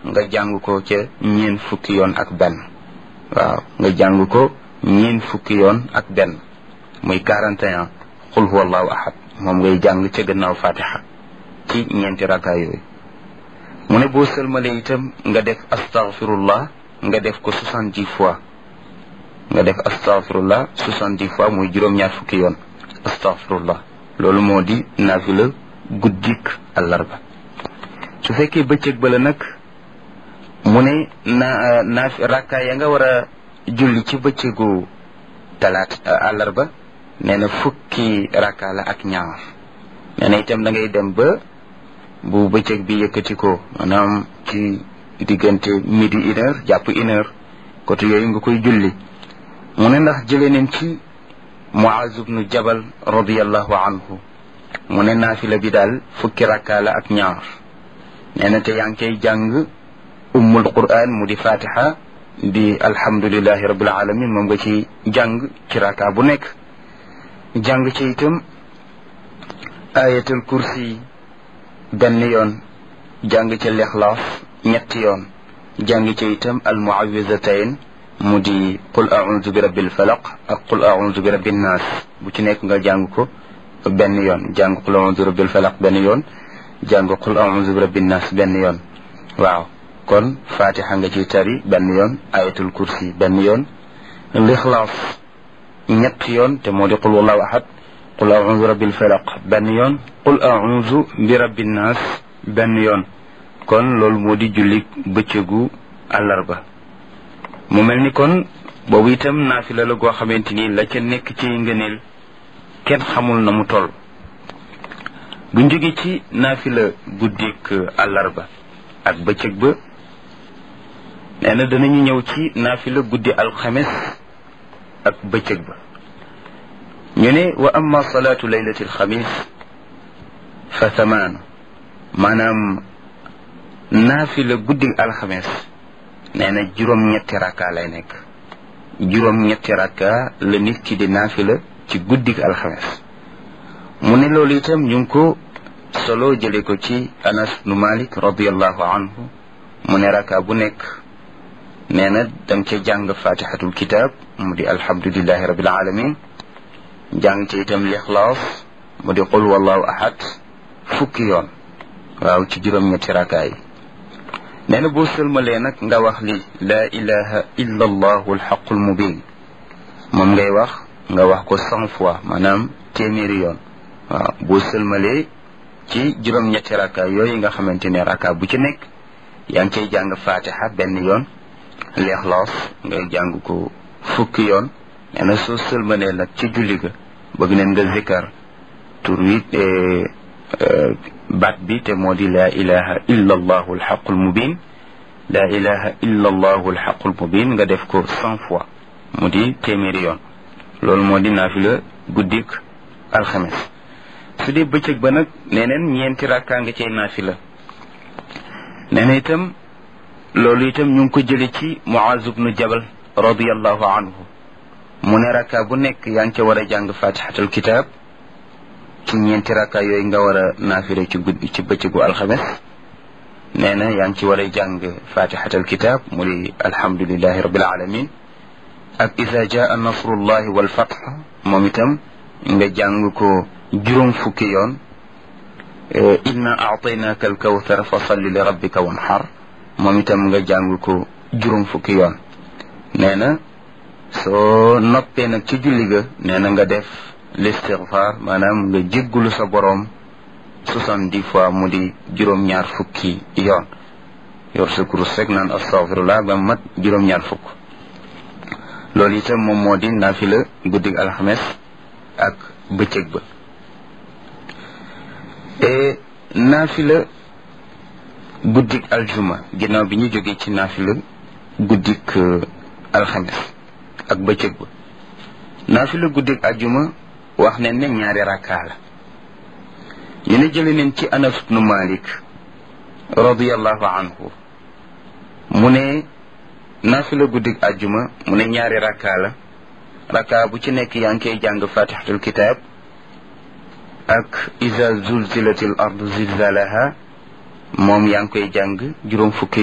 nga jàng ko ca ñeen fukki yoon ak benn waaw nga jàng ko ñeen fukki yoon ak benn muy 41 qul huwa allahu ahad moom ngay jàng ca gannaaw fatiha ci ñeenti raka yooyu mu ne boo sëlmalee itam nga def astaghfirullah nga def ko soixante-dix fois nga def astaghfirullah soixante-dix fois muy juróom-ñaar fukki yoon astaghfirullah loolu moo di naafila guddik àllarba su fekkee bëccëg ba la nag mu ne na naaf rakka ya nga war a julli ci bëccëgu talaat àllarba nee na fukki rakka la ak ñaar nee na itam da ngay dem ba bu bëccëg bi yëkkati ko maanaam ci diggante midi une heure jàpp une heure côté yooyu nga koy julli mu ne ndax jëlee nañ ci Muaz ibnu Jabal radiallahu anhu mu ne naafila bi daal fukki rakka la ak ñaar nee na te yaa ngi koy jàng ummul quran mu di fatiha di alhamdulilahi rabbil alamin moom nga ci jàng ci rakka bu nekk jàng ci itam ayatul kursi benn yoon jàng ci lixlaas ñetti yoon jàng ci itam al muawizatayn mu di qul audu bi rabbil falaq ak qul audu bi rabbin naas bu ci nekk nga jàng ko benn yoon jàng qul audu bi rabbil falaq benn yoon jàng qul audu bi rabbin naas benn yoon waaw kon fatiha nga ci tari benn yoon ayatul kursi benn yoon lixlaas ñetti yoon te moo di qul wallahu ahad qul audu bi rabbil falaq benn yoon qul audu bi rabbin naas benn yoon kon loolu moo di julli bëccëgu àllarba mu mel ni kon boobu itam naafila la goo xamante ni la ca nekk ci ngëneel kenn xamul na mu toll buñ jóge ci naafila guddik àllarba ak bëccëg ba nee na danañu ñëw ci naafila guddi alxames ak bëccëg ba ñu ne wa amma salaatu laylati alxamis fa thamaanu maanaam naafila guddi alxames nee na juróom-ñetti rakka lay nekk juróom-ñetti rakka la nit ki di naafila ci guddi alxames mu ne loolu itam ñu ngi ko solo jële ko ci anas nu malik radiallahu anhu mu ne rakka bu nekk nee na danga ca jàng fatihatul kitab mu di alhamdulillahi rabbil alamin jàng ci itam lixlaas mu di qul wallahu ahad fukki yoon waaw ci juróom-ñetti rakka yi nee na boo sëlmalee nag nga wax li laa ilaha illa allahu alxaqul mubin moom ngay wax nga wax ko cent fois maanaam téeméeri yoon waaw boo sëlmalee ci juróom-ñetti rakka yooyu nga xamante ne rakka bu ci nekk yaa ngi cay jàng fatiha benn yoon leexloos ngay jàng ko fukki yoon nee na soo sëlmalee nag ci julli ga bëgg neen nga zikkar tur wi baat bi te moo di laa ilaha illa allahu alxaqul mubin laa ilaha illa allahu alxaqul mubin nga def ko cent fois mu di téeméeri yoon loolu moo di naafila guddik alxames su dee bëccëg ba nag neneen ñeenti rakkaa nga cay naafila nee na itam loolu itam ñu ngi ko jële ci muaz ibnu jabal radiallahu anhu mu ne rakka bu nekk yaa ngi ca war a jàng fatihatul kitab ci ñeenti rakka yooyu nga war a naafire ci guddi ci bëccëgu alxames nee na yaa ngi ci war a jàng fatihatul kitab mu di alhamdulilahi rabbil alamin ak isa jaa nasrullahi wal fath moom itam nga jàng ko juróom fukki yoon inna aataynaka alkawthar fa salli li rabbika wanhar moom itam nga jàng ko juróom fukki yoon nee na soo noppee nag ci julli ga nee na nga def listigfaar maanaam nga jéggulu sa boroom soixante-dix fois mu di juróom-ñaar fukki yoon yor sa kurus rek naan astaghfirullah ba mat juróom-ñaar fukk loolu itam moom moo di naafila guddig alxames ak bëccëg ba e naafila guddik aljuma ginnaaw bi ñu jógee ci naafila guddik alxames ak bëccëg ba naafila guddik aljuma wax nañ ne ñaari rakkaa la ñu ne jële neen ci anas ibnu malik radiallahu anhu mu ne naafila guddik aljuma mu ne ñaari rakkaa la rakkaa bu ci nekk yaa ngi koy jàng fatihatul kitab ak iza zulzilatil ardu zilzalaha moom yaa ngi koy jàng juróom fukki